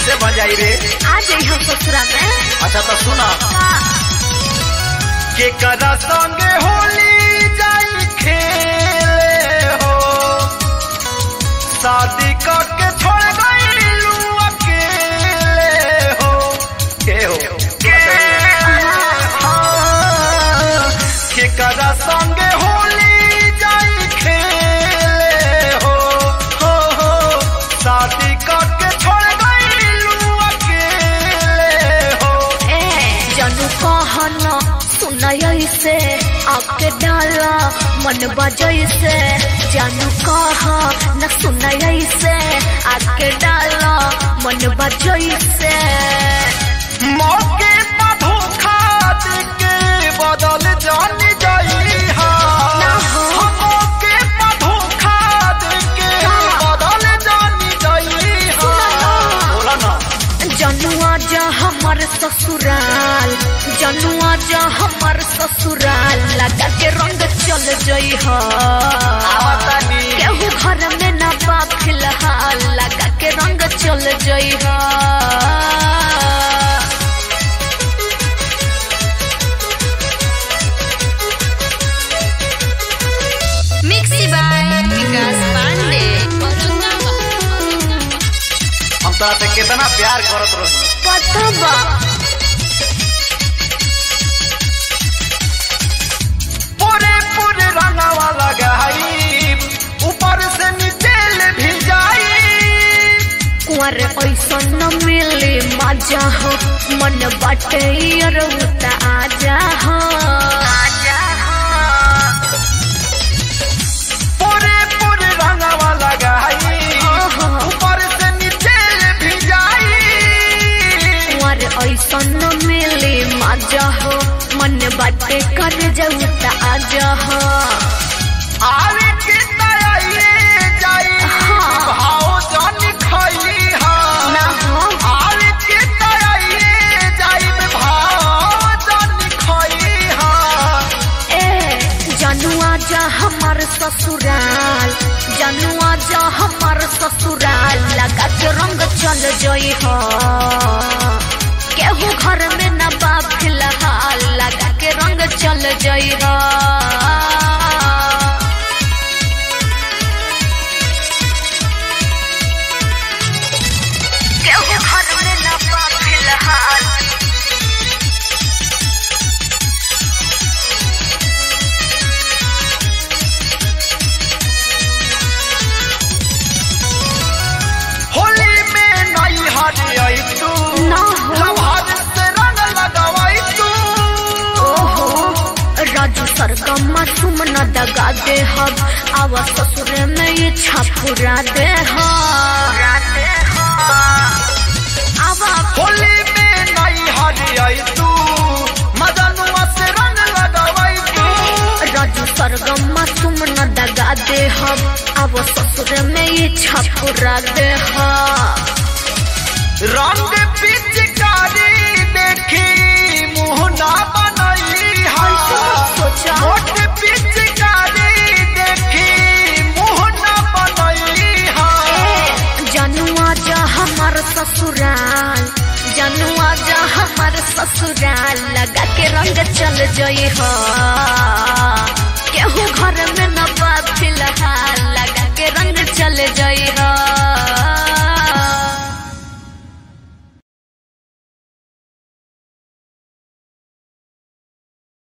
कैसे भजाई रे आ जाई हम ससुरा में अच्छा तो सुना के कदा संगे होली जाई खेले हो शादी करके छोड़ गईलू अकेले हो के हो हाँ, के कदा संगे होली जाई खेले हो हो हो शादी करके छोड़ गईलू अकेले हो ए जानू कहन सुनय से आके डाला मन बजय से जानू कह न सुनय से आके डाला मन बजय से मौके पर धोखा देके बदल जान जाई हा ना हो। मौके पर धोखा देके का? बदल जान जाई हा बोला ना जनुआ जा हमर ससुराल जनुआ जा हमर ससुराल लगा के रंग चल जई ह आवतानी केहू घर में ना बा फिलहाल लगा के रंग चल जई ह मिक्सी बाय विकास पांडे हम तोरा से कितना प्यार करत रही पता बा पूरे पूरे रंगवा लगाई ऊपर से नीचे ले भी जाई कुंवर ऐसा न मिले मजा हो मन बाटे रउता आजा हो आजा हो पूरे पूरे रंगवा लगाई ओहो। ऊपर से नीचे ले भी जाई कुंवर ऐसा न मिले मजा हो मन बाटे कर जाऊ त आजा हो आवे के तयाइए जाई हाँ। भाव जान खाई हा ना हो आवे के तयाइए जाई भाव जान खाई हा ए जनुआ जा हमर ससुराल जनुआ जा हमर ससुराल लगा के रंग चल जई हो केहू घर में न बा फिलहाल लगा के रंग चल जई हो केहू घर में न बा फिलहाल होली में नई हरी आई तू ना हो। लभार से रंग लगावाई तू ओहो राजू सरगम तुम न दगा दे हम आवा ससुर में ये छापुरा दे आवा होली में नई हरी आई तू मदनुआ से रंग लगावाई तू राजू सरगम तुम न दगा दे हम आवा ससुर में ये छापुरा दे रंग पिचकारी देखी मुंह ना बनाई हा सोचा मोट पिचकारी देखी मुंह ना बनाई हा जनुआ जा हमर ससुराल जनुआ जा हमर ससुराल लगा के रंग चल जई हो केहू